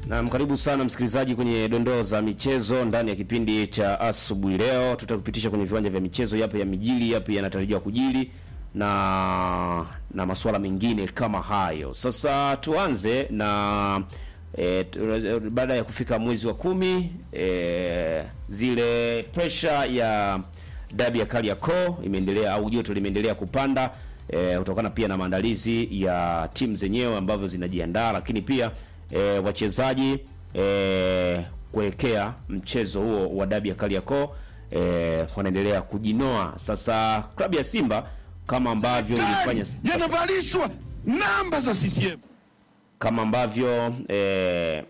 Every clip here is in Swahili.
Naam, karibu sana msikilizaji kwenye dondoo za michezo ndani ya kipindi cha asubuhi. Leo tutakupitisha kwenye viwanja vya michezo, yapo ya mijili, yapo yanatarajiwa kujili na na masuala mengine kama hayo. Sasa tuanze na e, tu- baada ya kufika mwezi wa kumi e, zile pressure ya dabi ya Kariakoo imeendelea au joto limeendelea kupanda e, kutokana pia na maandalizi ya timu zenyewe ambavyo zinajiandaa, lakini pia e, wachezaji e, kuelekea mchezo huo wa dabi ya Kariakoo e, wanaendelea kujinoa. Sasa klabu ya Simba kama ambavyo ilifanya yanavalishwa namba za CCM. kama ambavyo eh,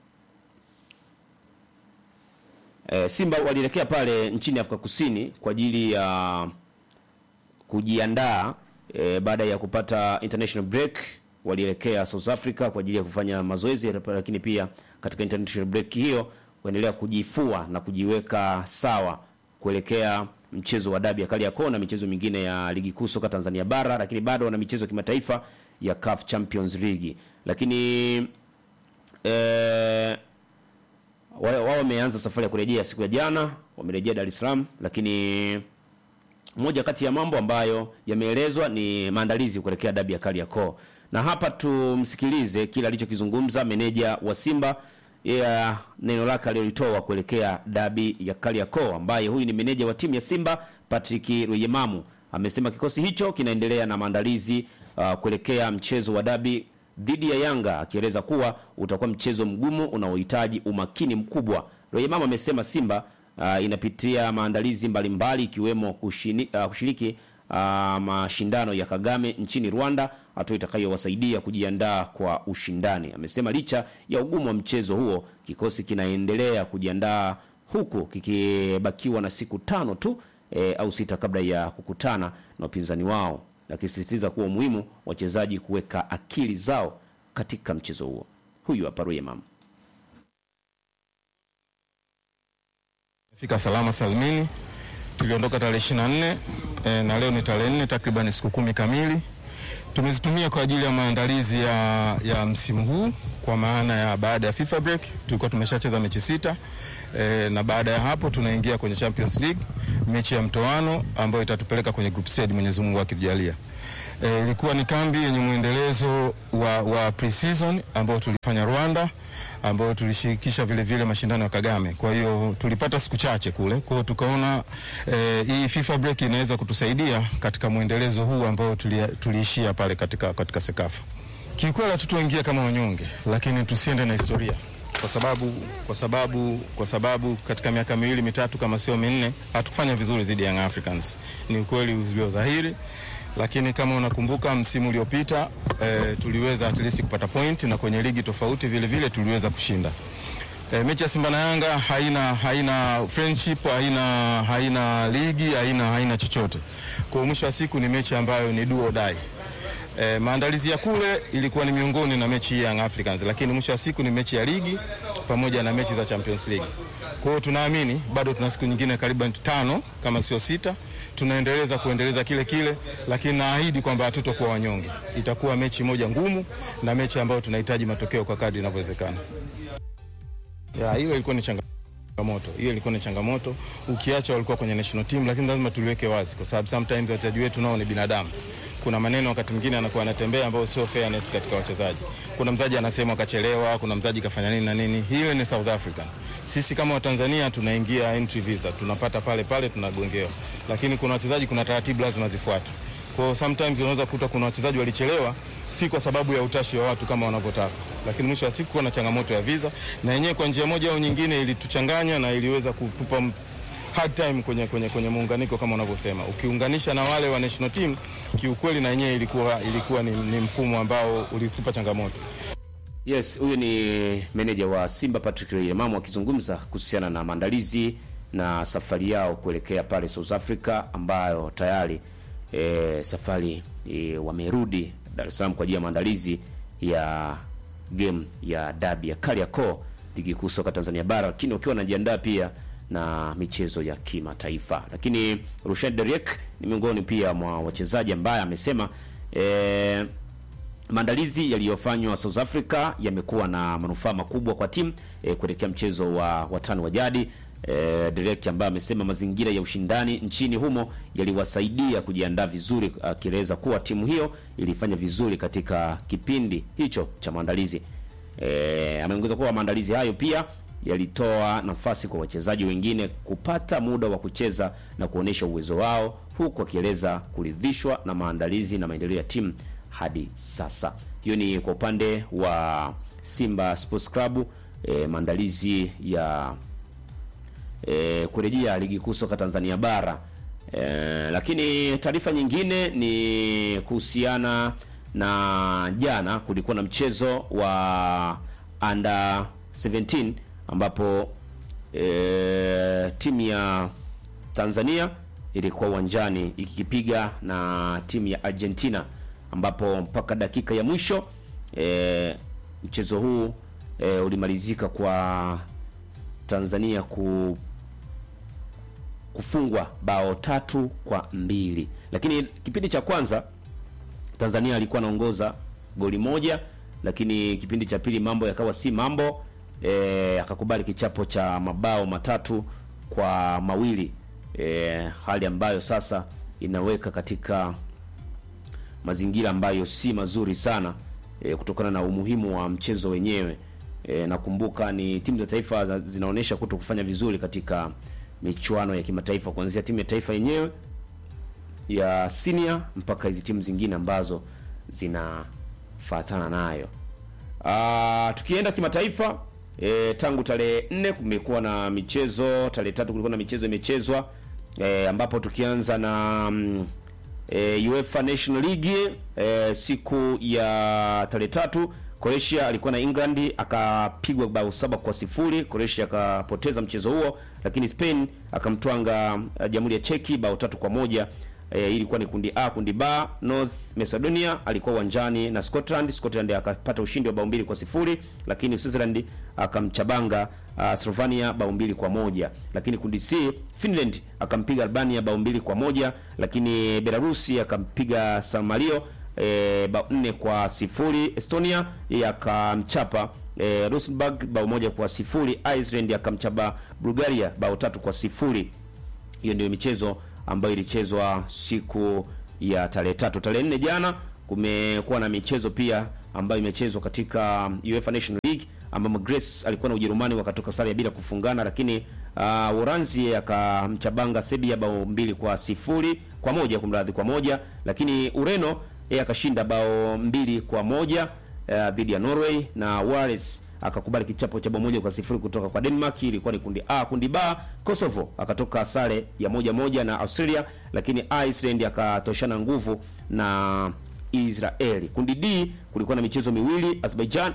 eh, Simba walielekea pale nchini Afrika Kusini kwa ajili ya kujiandaa eh, baada ya kupata international break walielekea South Africa kwa ajili ya kufanya mazoezi, lakini pia katika international break hiyo kuendelea kujifua na kujiweka sawa kuelekea mchezo wa dabi ya Kariakoo na michezo mingine ya ligi kuu soka Tanzania bara, lakini bado wana michezo ya kimataifa ya CAF Champions League. Lakini eh, wao wao wameanza safari ya kurejea siku ya jana, wamerejea Dar es Salaam, lakini moja kati ya mambo ambayo yameelezwa ni maandalizi kuelekea dabi ya Kariakoo, na hapa tumsikilize kile alichokizungumza meneja wa Simba ya neno lake alilolitoa kuelekea dabi ya Kariakoo, ambaye huyu ni meneja wa timu ya Simba Patrick Rweyemamu. Amesema kikosi hicho kinaendelea na maandalizi uh, kuelekea mchezo wa dabi dhidi ya Yanga, akieleza kuwa utakuwa mchezo mgumu unaohitaji umakini mkubwa. Rweyemamu amesema Simba uh, inapitia maandalizi mbalimbali ikiwemo kushini, uh, kushiriki uh, mashindano ya Kagame nchini Rwanda, hatua itakayowasaidia kujiandaa kwa ushindani. Amesema licha ya ugumu wa mchezo huo, kikosi kinaendelea kujiandaa huku kikibakiwa na siku tano tu e, au sita kabla ya kukutana na wapinzani wao, akisisitiza kuwa umuhimu wachezaji kuweka akili zao katika mchezo huo. Huyu hapa Rweyemamu. Fika salama salmini. Tuliondoka tarehe 24 e, na leo ni tarehe 4, takriban siku kumi kamili tumezitumia kwa ajili ya maandalizi ya, ya msimu huu kwa maana ya baada ya FIFA break tulikuwa tumeshacheza mechi sita e, na baada ya hapo tunaingia kwenye Champions League mechi ya mtoano ambayo itatupeleka kwenye group stage Mwenyezi Mungu akitujalia. E, ilikuwa ni kambi yenye mwendelezo wa, wa pre-season ambao tulifanya Rwanda ambao tulishirikisha vile vile mashindano ya Kagame. Kwa hiyo tulipata siku chache kule, kwa hiyo tukaona e, hii FIFA break inaweza kutusaidia katika mwendelezo huu ambao tulia, tuliishia pale katika, katika Sekafa. Kiukweli hatutoingia kama wanyonge, lakini tusiende na historia kwa sababu kwa sababu kwa sababu katika miaka miwili mitatu kama sio minne hatukufanya vizuri dhidi ya Young Africans. Ni ukweli ulio dhahiri, lakini kama unakumbuka msimu uliopita eh, tuliweza at least kupata point na kwenye ligi tofauti vile vile tuliweza kushinda. E, mechi ya Simba na Yanga haina haina friendship, haina haina ligi, haina haina chochote. Kwa mwisho wa siku ni mechi ambayo ni do or die. E, maandalizi ya kule ilikuwa ni miongoni na mechi hii ya Young Africans, lakini mwisho wa siku ni mechi ya ligi pamoja na mechi za Champions League. Kwa hiyo tunaamini bado tuna siku nyingine karibu tano kama sio sita, tunaendeleza kuendeleza kile kile, lakini naahidi kwamba hatutokuwa wanyonge. Itakuwa mechi moja ngumu na mechi ambayo tunahitaji matokeo kwa kadri inavyowezekana. Ya, hiyo ilikuwa ni changamoto. Hiyo ilikuwa ni changamoto. Ukiacha walikuwa kwenye national team, lakini lazima tuliweke wazi kwa sababu sometimes wachezaji wetu nao ni binadamu. Kuna maneno wakati mwingine anakuwa anatembea ambayo sio fairness katika wachezaji. Kuna mzaji anasema akachelewa, kuna mzaji kafanya nini na nini. Hiyo ni South African. Sisi kama Watanzania tunaingia entry visa, tunapata pale pale tunagongewa. Lakini kuna wachezaji kuna taratibu lazima zifuatwe. Kwa hiyo sometimes unaweza kukuta kuna wachezaji walichelewa si kwa sababu ya utashi wa watu kama wanavyotaka, lakini mwisho wa siku kuna changamoto ya visa, na yenyewe kwa njia moja au nyingine ilituchanganya na iliweza kutupa m- hard time kwenye, kwenye, kwenye muunganiko kama unavyosema. Ukiunganisha na wale wa national team, kiukweli na yenyewe ilikuwa, ilikuwa ni, ni mfumo ambao ulitupa changamoto. Yes, huyu ni meneja wa Simba Patrick Rweyemamu akizungumza kuhusiana na maandalizi na safari yao kuelekea pale South Africa ambayo tayari e, safari e, wamerudi Dar es Salaam kwa ajili ya maandalizi ya game ya dabi ya Kariakoo ligi kuu soka Tanzania bara, lakini wakiwa wanajiandaa pia na michezo ya kimataifa. Lakini Rushan Deriek ni miongoni pia mwa wachezaji ambaye amesema e, maandalizi yaliyofanywa South Africa yamekuwa na manufaa makubwa kwa timu e, kuelekea mchezo wa watano wa jadi. E, direct ambaye amesema mazingira ya ushindani nchini humo yaliwasaidia kujiandaa vizuri, akieleza kuwa timu hiyo ilifanya vizuri katika kipindi hicho cha maandalizi. E, ameongeza kuwa maandalizi hayo pia yalitoa nafasi kwa wachezaji wengine kupata muda wa kucheza na kuonesha uwezo wao, huku akieleza kuridhishwa na maandalizi na maendeleo ya timu hadi sasa. Hiyo ni kwa upande wa Simba Sports Club, e, maandalizi ya e, kurejea ligi kuu soka Tanzania bara. E, lakini taarifa nyingine ni kuhusiana na jana kulikuwa na mchezo wa under 17 ambapo e, timu ya Tanzania ilikuwa uwanjani ikikipiga na timu ya Argentina ambapo mpaka dakika ya mwisho e, mchezo huu e, ulimalizika kwa Tanzania ku kufungwa bao tatu kwa mbili, lakini kipindi cha kwanza Tanzania alikuwa anaongoza goli moja, lakini kipindi cha pili mambo yakawa si mambo e, akakubali kichapo cha mabao matatu kwa mawili e, hali ambayo sasa inaweka katika mazingira ambayo si mazuri sana e, kutokana na umuhimu wa mchezo wenyewe. E, nakumbuka ni timu za taifa zinaonyesha kuto kufanya vizuri katika michuano ya kimataifa kuanzia timu ya taifa yenyewe ya senior mpaka hizi timu zingine ambazo zinafuatana nayo. Ah, tukienda kimataifa e, tangu tarehe nne kumekuwa na michezo, tarehe tatu kulikuwa na michezo imechezwa e, ambapo tukianza na mm, e, UEFA National League e, siku ya tarehe tatu Croatia alikuwa na England akapigwa bao saba kwa sifuri. Croatia akapoteza mchezo huo, lakini Spain akamtwanga uh, Jamhuri ya Cheki bao tatu kwa moja. E, ilikuwa ni kundi A. Kundi B, North Macedonia alikuwa uwanjani na Scotland. Scotland akapata ushindi wa bao mbili kwa sifuri, lakini Switzerland akamchabanga uh, Slovenia bao mbili kwa moja. Lakini kundi C, Finland akampiga Albania bao mbili kwa moja, lakini Belarusi akampiga San Marino e, bao nne kwa sifuri. Estonia yeye akamchapa e, Luxembourg bao moja kwa sifuri. Iceland akamchapa Bulgaria bao tatu kwa sifuri. Hiyo ndio michezo ambayo ilichezwa siku ya tarehe tatu. Tarehe nne jana kumekuwa na michezo pia ambayo imechezwa katika UEFA National League ambamo Greece alikuwa na Ujerumani wakatoka sare ya bila kufungana, lakini uh, Uranzi akamchabanga Serbia bao mbili kwa sifuri kwa moja kumradhi, kwa moja, lakini Ureno yeye akashinda bao mbili kwa moja uh, dhidi ya Norway na Wales akakubali kichapo cha bao moja kwa sifuri kutoka kwa Denmark. Ilikuwa ni kundi A. Kundi B, Kosovo akatoka sare ya moja moja na Australia, lakini Iceland akatoshana nguvu na Israeli. Kundi D kulikuwa na michezo miwili, Azerbaijan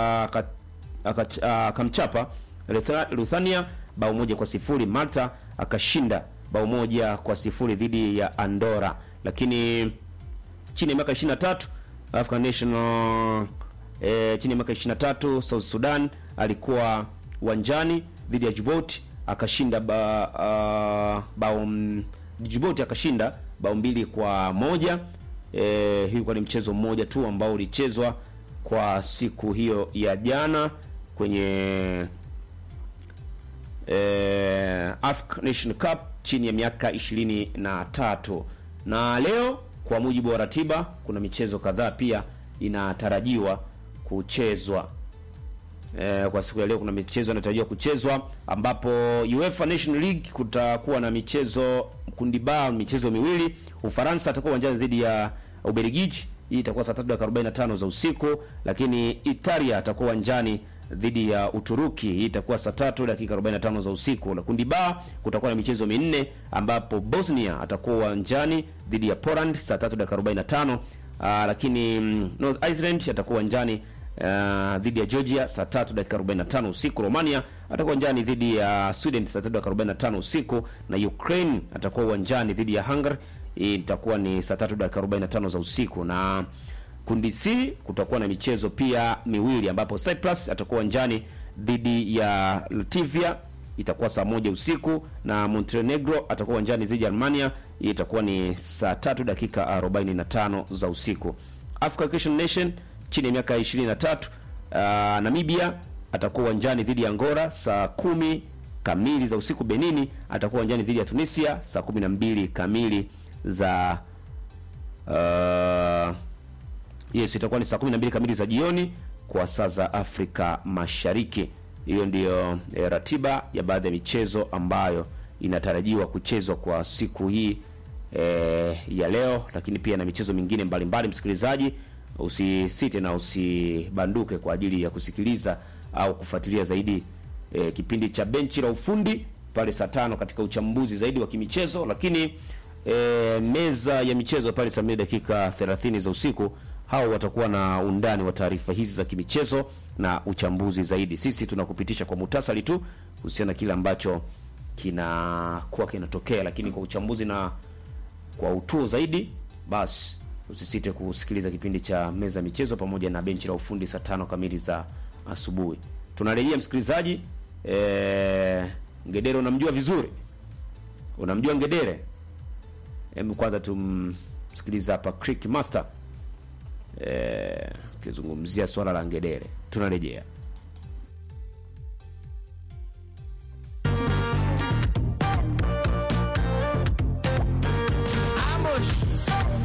akamchapa Lithuania bao moja kwa sifuri. Malta akashinda bao moja kwa sifuri dhidi ya Andorra, lakini chini ya miaka 23 African National e, chini ya miaka 23 South Sudan alikuwa uwanjani dhidi ya Djibouti akashinda ba, uh, bao Djibouti akashinda bao mbili kwa moja. E, hii ilikuwa ni mchezo mmoja tu ambao ulichezwa kwa siku hiyo ya jana kwenye e, African Nation Cup chini ya miaka ishirini na tatu na leo kwa mujibu wa ratiba kuna michezo kadhaa pia inatarajiwa kuchezwa. E, kwa siku ya leo kuna michezo inatarajiwa kuchezwa ambapo UEFA National League kutakuwa na michezo kundi ba michezo miwili. Ufaransa atakuwa uwanjani dhidi ya Ubelgiji, hii itakuwa saa 3:45 za usiku, lakini Italia atakuwa uwanjani dhidi ya Uturuki, hii itakuwa saa 3 dakika 45 za usiku. Na kundi ba kutakuwa na michezo minne ambapo Bosnia atakuwa uwanjani dhidi ya Poland saa 3 dakika 45. Aa, lakini North Iceland atakuwa uwanjani uh, dhidi ya Georgia saa 3 dakika 45 usiku. Romania atakuwa uwanjani dhidi ya Sweden saa 3 dakika 45 usiku, na Ukraine atakuwa uwanjani dhidi ya Hungary, hii itakuwa ni saa 3 dakika 45 za usiku. Na kundi C kutakuwa na michezo pia miwili ambapo Cyprus atakuwa uwanjani dhidi ya Latvia itakuwa saa moja usiku na Montenegro atakuwa uwanjani dhidi ya Armenia. Hii itakuwa ni saa tatu dakika 45 za usiku. Africa Christian Nation chini ya miaka 23 uh, Namibia atakuwa uwanjani dhidi ya Angola saa kumi kamili za usiku. Benini atakuwa uwanjani dhidi ya Tunisia saa 12 kamili za uh, yes itakuwa ni saa 12 kamili za jioni kwa saa za Afrika Mashariki. Hiyo ndiyo eh, ratiba ya baadhi ya michezo ambayo inatarajiwa kuchezwa kwa siku hii eh, ya leo, lakini pia na michezo mingine mbalimbali. Msikilizaji, usisite na usibanduke kwa ajili ya kusikiliza au kufuatilia zaidi eh, kipindi cha benchi la ufundi pale saa tano katika uchambuzi zaidi wa kimichezo, lakini e, meza ya michezo pale saa mbili dakika 30 za usiku, hao watakuwa na undani wa taarifa hizi za kimichezo na uchambuzi zaidi. Sisi tunakupitisha kwa muhtasari tu kuhusiana na kile ambacho kinakuwa kinatokea, lakini kwa uchambuzi na kwa utuo zaidi, basi usisite kusikiliza kipindi cha meza ya michezo pamoja na benchi la ufundi saa tano kamili za asubuhi. Tunarejea msikilizaji. E, Ngedere unamjua vizuri, unamjua Ngedere? Hebu kwanza tumsikiliza hapa Crick Master eh, kizungumzia swala la Ngedere. Tunarejea.